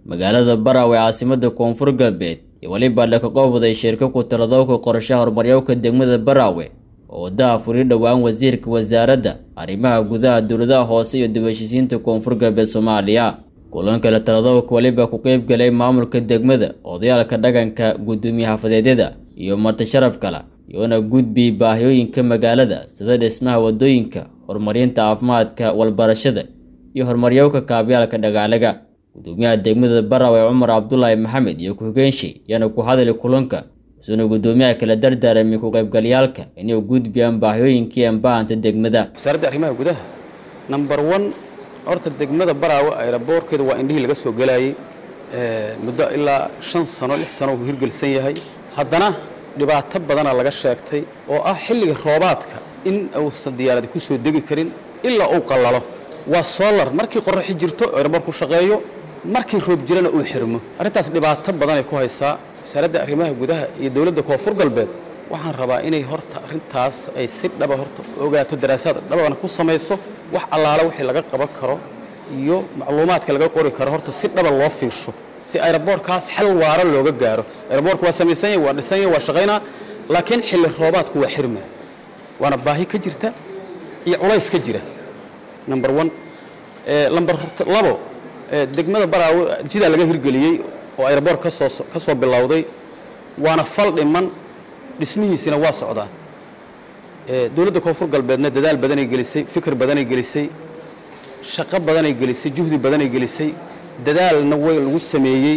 magaalada Barawe caasimada koonfur galbeed iyo weliba la ka qowday shirka ku taladowga qorshaha horumaryowka degmada Barawe oo wadaha furi dhowaan wasiirka wasaaradda arrimaha gudaha dowladaha hoose iyo dib u heshiisiinta koonfur galbeed Soomaaliya kulanka la taladowga waliba ku qayb galay maamulka degmada odayaalka dhaqanka gudoomiye xafadeedyada iyo marti sharaf kale iyoona gudbi baahiyooyinka magaalada sida dhismaha wadooyinka horumarinta caafimaadka walbarashada iyo horumaryowka kaabyaalka dhagaalaga gudoomiyaha degmada Barawe Cumar Cabdullaahi Maxamed iyo ku-xigeenshi yana ku hadlay kulanka isuna gudoomiyaha kala dardaarmay ku qaybgalayaalka inay gudbiyaan baahiyooyinkii ambaahanta degmada wasaaradda arrimaha gudaha number one horta degmada Barawe aeroboorkeeda waa indhihii laga soo galayay muddo ilaa shan sano lix sano uu hirgelsan yahay haddana dhibaato badana laga sheegtay oo ah xilliga roobaadka in uusan diyaaradi ku soo degi karin ilaa uu qallalo waa solar markii qorraxi jirto aeroboorku shaqeeyo markii roob jirana uu xirmo arrintaas dhibaato badanay ku haysaa wasaaradda arrimaha gudaha iyo dowladda koonfur galbeed waxaan rabaa inay horta arrintaas ay si dhaba horta ogaato daraasaad dhabana ku samayso wax allaala wixii laga qaban karo iyo macluumaadka laga qori karo horta si dhaba loo fiirsho si aeroboorkaas xal waaro looga gaaro aeroboorku waa samaysan yahay waa dhisan yahay waa shaqaynaa laakiin xilli roobaadku waa xirma waana baahi ka jirta iyo culays ka jira number one number labo degmada baraawe jidaa laga hirgeliyey oo aeroboort kasoo ka soo bilowday waana fal dhiman dhismihiisina waa socdaa dowladda koonfur galbeedna dadaal badanay gelisay fikir badanay gelisay shaqo badanay gelisay juhdi badanay gelisay dadaalna way lagu sameeyey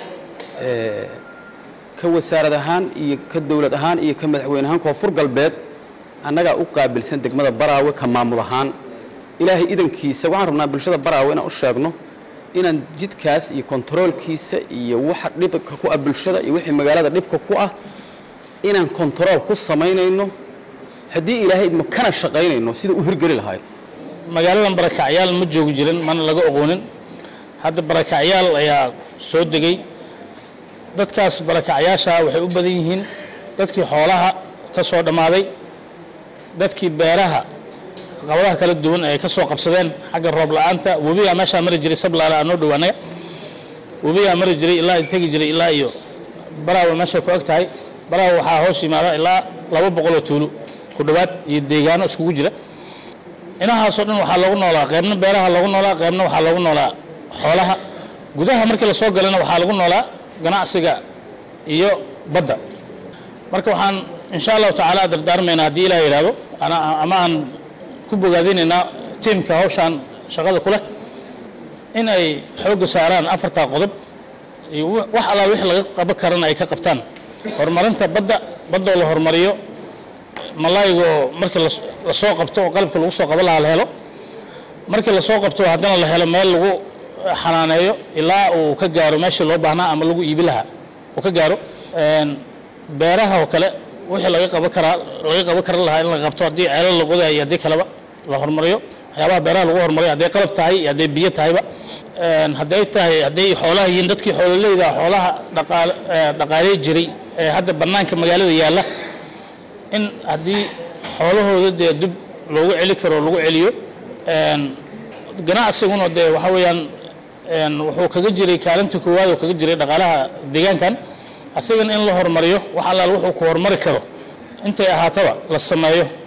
ka wasaarad ahaan iyo ka dowlad ahaan iyo ka madaxweyne ahaan koonfur galbeed annagaa u qaabilsan degmada baraawe ka maamul ahaan ilaahay idankiisa waxaan rabnaa bulshada baraawe inaan u sheegno inaan jidkaas iyo kontaroolkiisa iyo waxa dhibka ku ah bulshada iyo wixii magaalada dhibka ku ah inaan kontarool ku samaynayno haddii ilaahay idmo kana shaqaynayno sida u hirgeli lahaay magaaladan barakacyaal ma joogi jirin mana laga oqoonin hadda barakacyaal ayaa soo degay dadkaas barakacyaasha waxay u badan yihiin dadkii xoolaha ka soo dhammaaday dadkii beeraha qabadaha kala duwan ay ka soo qabsadeen xagga roob la'aanta webigaa meeshaa mari jiray sablaala anoo dhow annaga webigaa mari jiray ilaa tegi jiray ilaa iyo baraawe meeshay ku eg tahay baraawe waxaa hoos yimaada ilaa laba boqoloo tuulo ku dhowaad iyo deegaano iskugu jira inahaasoo dhan waxaa loogu noolaa qaybna beeraha loogu noolaa qaybna waxaa loogu noolaa xoolaha gudaha markii la soo galana waxaa lagu noolaa ganacsiga iyo badda marka waxaan insha allahu tacaala dardaarmaynaa haddii ilaah yidhaahdo ama aan ku bogaadinaynaa tiimka hawshaan shaqada ku leh in ay xoogga saaraan afartaa qodob iyo wax allaal wixii laga qaban karana ay ka qabtaan horumarinta badda baddoo la horumariyo malaayigoo markii la soo qabto oo qalabka lagu soo qaban lahaa la helo markii lasoo qabto haddana la helo meel lagu xanaaneeyo ilaa uu ka gaaro meeshii loo baahnaa ama lagu iibi lahaa uu ka gaaro beeraha oo kale wixii laga qaban karaa laga qaban karan lahaa in la qabto haddii ceelal la qodayo iyo haddii kaleba la horumariyo waxyaabaha beeraha lagu horumariyo hadday qalab tahay iyo hadday biyo tahayba hadday tahay hadday xoolaha yihiin dadkii xoololeyda xoolaha dhaqaale dhaqaaley jiray ee hadda bannaanka magaalada yaalla in haddii xoolahooda dee dib loogu celi karo lagu celiyo ganacsiguna dee waxa weeyaan wuxuu kaga jiray kaalinta koowaad oo kaga jiray dhaqaalaha deegaankan asigan in la horumariyo wax allaal wuxuu ku horumari karo intay ahaataba la sameeyo